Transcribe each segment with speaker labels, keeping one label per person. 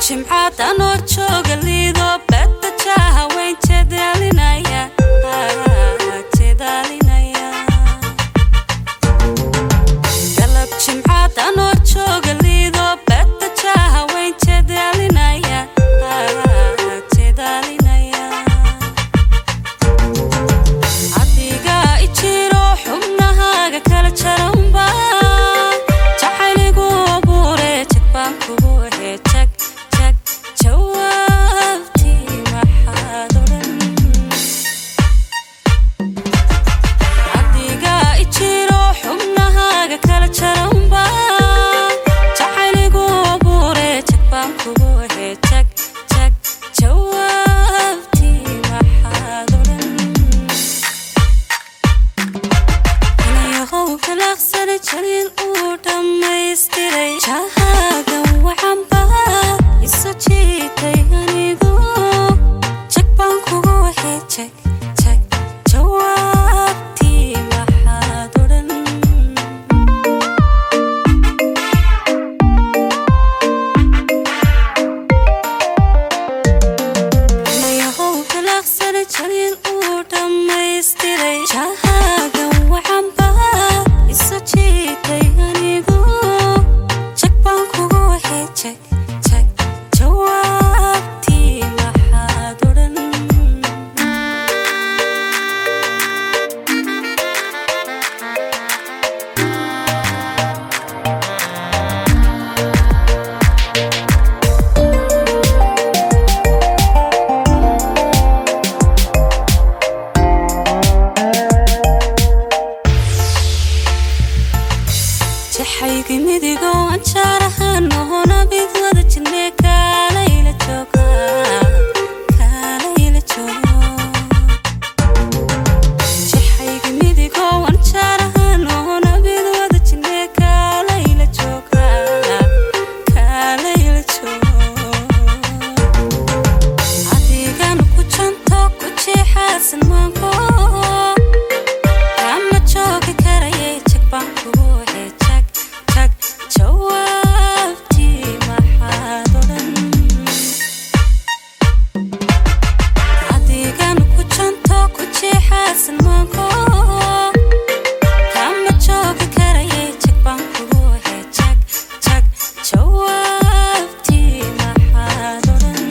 Speaker 1: jimcaad anoo jooga liido bedda jaaha weyn jedaalinaya jedaalinaya galab jimcaad anoo jooga liido bedda jaaha weyn jedaalinaya jedaalinaya adiga ijiro xubnahaaga kala jaranba jacayligu abuure jag baan kugu ahe jag jag jawaabtii maxaad odhan adiga ijiro xubnahaaga kala jaranba jacayligu abuure jag baan kugu ahe jag jag jawaabtii maxaad odhan inayahow kalaaqsana jaliil uu dhammaystiray jahaagan waxanba isu jiitay anigu jag baan kugu waxay jag jag jawaabtii maxaad odhan inayahow kalaaqsana jaliil uu dhammaystiray jahaagan waxanba isu jiitay anigu jag baan kugu waxay jag jag jawaabtii maxaad odhan jaxaygi midigo anjaarahan ohona bid wada jirne kaalayla jooga kaalayla joogo jaxaygi midigo anjaarahan ohona bid wada jirne kaalayla jooga kaalayla joogo adigana ku janto ku jeexaasan maanko kama joogi karayay jag baan kugu waxe jag jag jawaabtii maxaad odhan adigana ku janto ku jeexaasan maanko kama joogi karayay jag baan kugu waxe jag jag jawaabtii maxaad odhan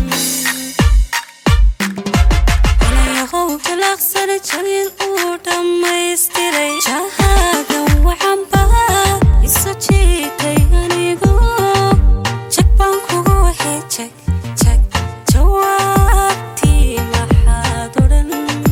Speaker 1: inayahow kalaaqsana jaliil uu dhammaystiray jahaagan waxanba isu jiitay anigu jag baan kugu waxay jag jag jawaabtii maxaad odhan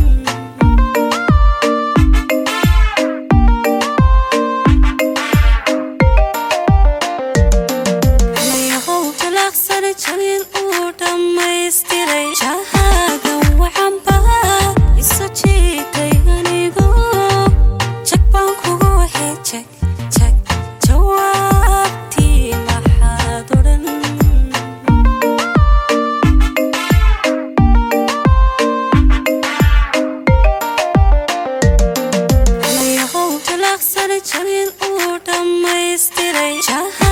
Speaker 1: inayahow kalaaqsana jaliil uu dhammaystiray jahaagan waxanba isu jiitay anigu jag baan kugu waxay jag jag jawaabtii maxaad odhan inayahow kalaaqsana jaliil uu dhammaystiray